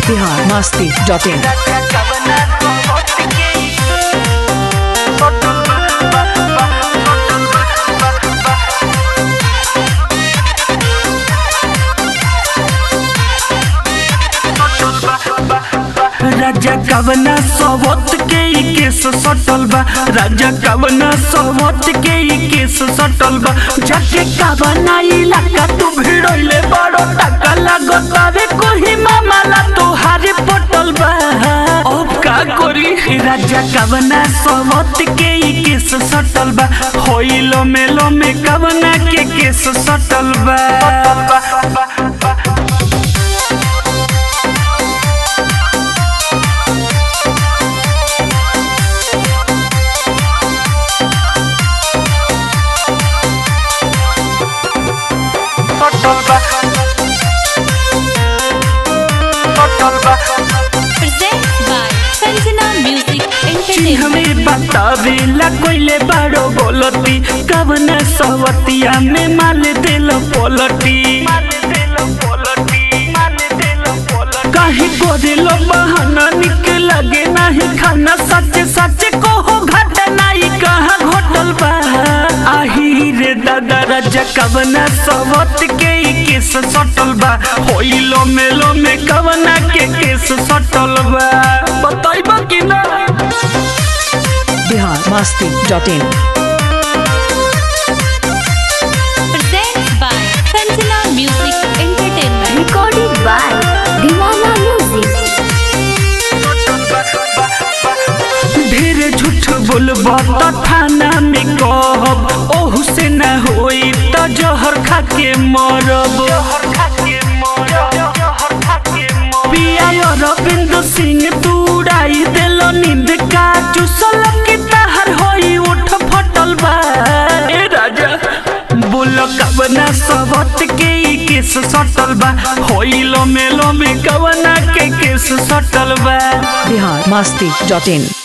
Bihar Masti dot इन राजा कवना सवत के ई केस सटल बा राजा कवना सवत के ई केस सटल बा जाके कवना इलाका तू भिड़ोइले बड़ो टाका लागत रे कोही मामला तोहारे पटल बा अब का करी राजा कवना सवत के ई केस सटल बा होइलो मेलो में कवना के केस सटल बा presents by Sanjana Music Entertainment. हमें बतावेला कोइले बड़ो बोलती कवना सवतिया में माल देलो पोलटी कहीं को दिलो बहाना निक लगे नहीं खाना सच सच को हो घटना ही कहाँ घटल बा आही रे दादा राजा कवना सवत के ई केस सटल बा होइलो मेलो में कवना के केस सटल बा बताइबा कि ना Bihar Masti dot in Presents by Sanjana Music Entertainment. recorded by Divana Music. ढेर झूठ बोलबा त थाना में कहब ओहू से न होई त जहर खा के मरब पिया अरविंद सिंह तू उड़ाई देलो नींद का चुसल की तहर होई उठ फटल बा ए राजा बोल कवना सबत के ई केस सटल बा होइलो मेलो में कवना के केस सटल बा बिहार मस्ती डॉट इन